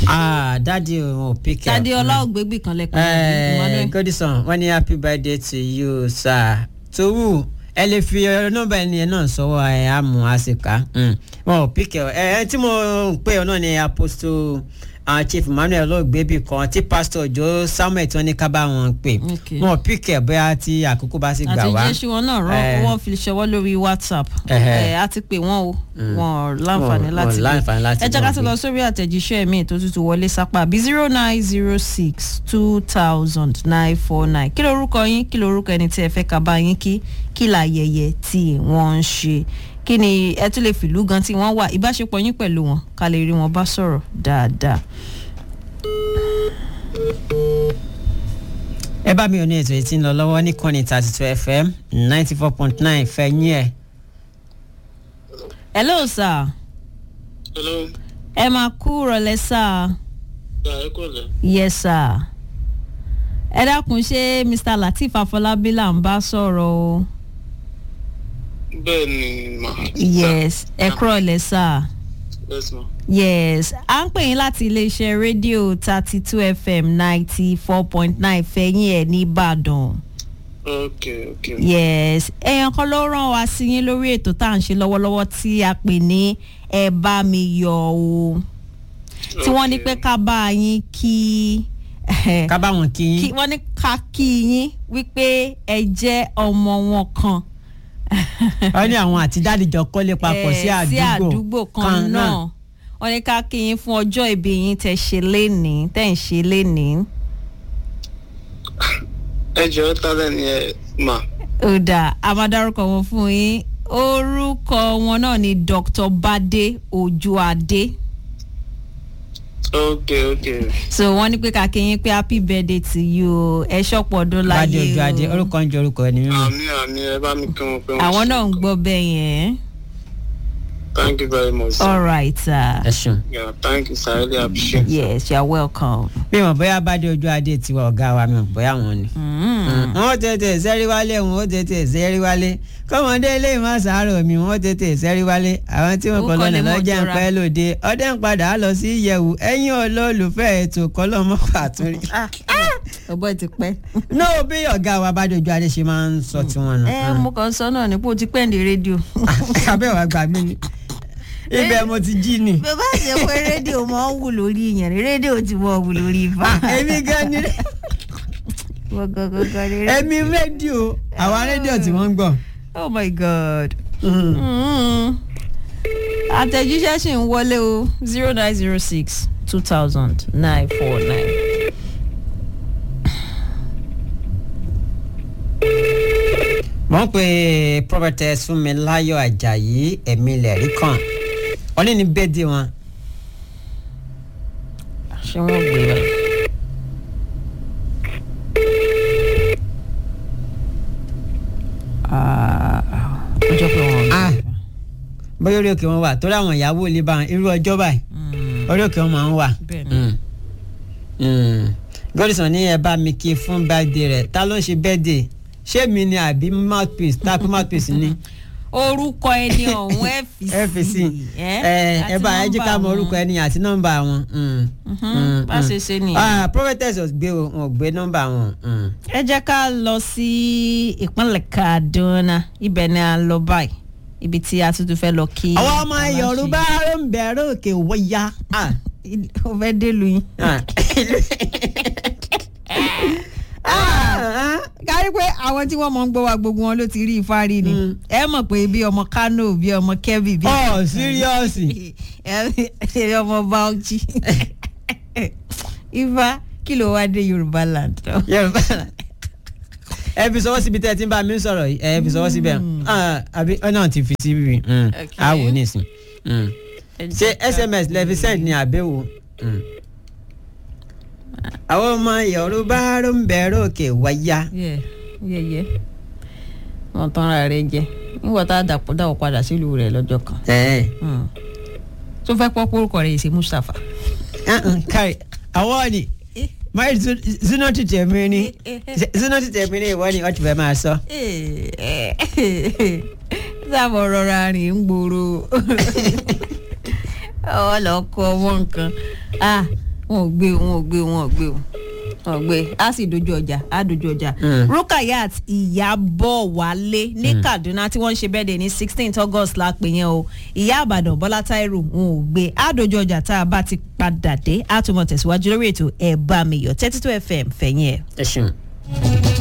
ah dadi o pick up. tade ọlá ògbégbì kan lẹ́kọ̀ọ́ Eh, Emmanuel. godison wọ́n ní happy birthday to you sir towu ẹ lè fi eh, nọ́mbà ẹni yẹn náà sọ́wọ́ ẹ àmú àsìká wọn ò pick ẹ ẹ tí mo ń pè ọ náà ni apostle uh, chief emmanuel olóògbébì kan tí pastor joe samuel tí wọ́n ní ká bá wọn pè Okay. wọn ò pick ẹ bóyá tí àkókò bá sì gbà wá. àti jésù wọn náà rán Eh. wọn fi ṣọwọ́ lórí whatsapp Ẹhẹ́. ẹ á ti pè wọ́n o wọn ò láǹfààní Wọn- láti wọn láǹfààní láti ẹ jẹ́ ká gbọ́ tó pé. lọ sórí àtẹ̀jíṣẹ́ mi tó tútù wọlé sápá bí zero nine zero six two thousand nine four nine kí lorúkọ yín kí lorúkọ ẹni tí ẹ fẹ́ ká bá yín kí kí láyẹyẹ tí wọ́n ń ṣe kí ni ẹ tún lè fìlú gan tí wọ́n wà ìbáṣepọ̀ yín pẹ̀lú wọn ká lè rí wọn bá sọ̀rọ̀ dáadáa. ẹ bá mi ò ní ètò yìí tí ń lọ lọ́wọ́ ní kọ́ni thirty two fm ninety four point nine fẹ̀yìn ẹ̀. hello sir hello ẹ máa kú rọlẹ́ sir. ya ẹ kọ lẹ. yes sir ẹ dákun ṣé mr lateef afọlábí là ń bá sọ̀rọ̀ o bẹ́ẹ̀ ni ma. yes ẹ kúrọ̀ lẹ́ sà yes ma. yes à ń pè yín láti iléeṣẹ́ rédíò thirty two fm ninety four point nine fẹ̀yìn ẹ̀ nìbàdàn ok ok. yes èèyàn kan ló rán wa sí yín lórí ètò tá à ń ṣe lọ́wọ́lọ́wọ́ tí a pè ní ẹ bá mi yọ̀ o tí wọ́n ní pé ká bá yín kí ká bá wọn kí kí yín. wọ́n ní ká kí yín wípé ẹ jẹ́ ọmọ wọn kan. wọ́n ní àwọn àti dáàdì jọ kọ́lé papọ̀ sí Eh, sí àdúgbò àdúgbò kan náà wọ́n ní ká kí yín fún ọjọ́ ìbí yín tẹ̀ ṣe lénìí tẹ̀ ń ṣe lénìí. ẹ jọ ta lẹni ẹ ma. ó dà a máa dárúkọ wọn fún yín orúkọ wọn náà ni dr bade ojuade ok ok. so wọ́n ní pé ká kí yín pé happy birthday to you o ẹ ṣọ̀pọ̀ ọdún bàdé láyé ojú adé o orúkọ ń jẹ orúkọ ẹni mímọ́. àmì àmì ẹ bá mi kí wọn pé wọn. àwọn náà ń gbọ́ bẹ́ẹ̀ yẹn thank you very much. sir. all right sir. ẹ ṣeun. yeah thank you sir i really appreciate it. yes you are welcome. bí wọn bóyá bàdé ojú adé tiwa ọ̀gá wa mi ò bóyá wọn ni. Mm. wọn ó tètè sẹ́rí wálé wọn ó tètè sẹ́rí wálé kọ́mọdé lè má sàárò mi wọn ó tètè sẹ́rí wálé àwọn tí wọn Ó kọ́ kọ́ lọ́nà lè mọ̀ lọ́jà ń jọra. pẹ́ lóde ọdẹ ń padà lọ sí ìyẹ̀wù ẹ̀yìn olólùfẹ́ ètò kọ́lọ́mọ́ pàtúrí. ọgbọ́n ti pẹ́. náà bí ọ̀gá wa bàdé ojú adé ṣe máa ń sọ tiwọn nù. ẹ mo kàn sọ náà nípò tí pẹ́ǹdì rédíò. abẹ́wà gbà mí ni ibẹ̀ mo ti jí ni. bàbá ṣe pé rédíò máa ń wù lórí ìyẹn ni rédíò ti mọ̀ wù lórí ifá. èmi gan ni gbọ̀ngàn ni èmi rédíò àwọn rédíò tí wọ́n ń gbọ́. oh my god. Mm. àtẹ̀jíṣẹ́ sì ń wọlé o zero nine zero six two thousand nine four nine. wọ́n pe prophetess Fúnmiláyọ̀ Àjàyí ẹ̀mí lẹ̀rí kan wọ́n ní ní bẹ́ẹ̀dì wọn. ṣé wọ́n gbé báyìí. Ah, ó jọ pé wọn ò Ah. gbé. bóyá orí òkè wọn wà torí àwọn ìyàwó ilé bá wọn irú ọjọ́ báyìí Mm. orí òkè wọn máa ń wà. Bẹ́ẹ̀ni. Mm. Mm. Godison ní ẹ bá mi kí fún bẹ́ẹ̀dì rẹ̀ ta ló ń ṣe bẹ́ẹ̀dì ṣé mi ni àbí mouthpiece tá a pé mouthpiece ni. orúkọ ẹni ọ̀hún fc ẹ ẹ bá ẹ jẹ́ ká mọ orúkọ ẹni àti nọ́mbà wọn. Mm. Mm, bá mm. ṣe ṣe nìyẹn. Ah, prophetess ò gbé o, wọn ò gbé nọ́mbà wọn. Mm. ẹ jẹ́ ká lọ sí ìpínlẹ̀ kaduna ibẹ̀ ni a lọ báyìí ibi tí a tuntun fẹ́ lọ kí. àwọn ọmọ yorùbá ló ń bẹ̀rẹ̀ òkè wọ́yá. Ah. ó fẹ́ délùú yín. Ah. kárí pé àwọn tí wọ́n mọ̀ ń gbọ́ wa gbogbo wọn ló ti rí ifá rí ni Mm. ẹ mọ̀ pé bí ọmọ kano bí ọmọ kebbi bí oh seriously. ẹ ọmọ bauchi ifá kí ló wá dé yorùbá land. yorùbá ẹ fi sọwọ́ síbi tẹ́ ẹ ti ń bá mi sọ̀rọ̀ yìí ẹ fi sọwọ́ síbẹ̀ Ah, àbí ọ náà ti fi síbi Okay. a wò nísìn Mm. ṣé sms lẹ fi send ní àbẹ̀wò. Mm. àwọn ọmọ yorùbá ló ń bẹ̀rẹ̀ òkè wáyà. yẹ yẹ yẹ wọn tán ra rẹ jẹ nígbà tá a dàpọ̀ dáwọ̀ padà sílùú rẹ̀ lọ́jọ́ kan ẹ Mm. tó fẹ́ pọ́ pórúkọ rẹ̀ ṣe mustapha. kárí àwọn ni máa zuna ti tẹ̀mí ni zuna ti tẹ̀mí ni ìwọ ni wọ́n ti fẹ́ máa sọ. sábà rọra rìn ń gbòòrò ọ lọ kọ ọmọ nǹkan ah wọn ò gbé o wọn ò gbé o wọn ò gbé o wọn ò gbé a sì dojú ọjà a dojú ọjà rukayat ìyàbọ̀ wálé ní kaduna tí wọ́n ń ṣe bẹ́ẹ̀dẹ̀ ní sixteenth august la pè yẹn o ìyá àbàdàn bọ́lá táírò wọn ò gbé a dojú ọjà tá a bá ti padà dé a tún mọ̀ tẹ̀síwájú lórí ètò ẹ̀ bá mi yọ̀ thirty two fm fẹ̀yìn ẹ̀. ẹ ṣeun.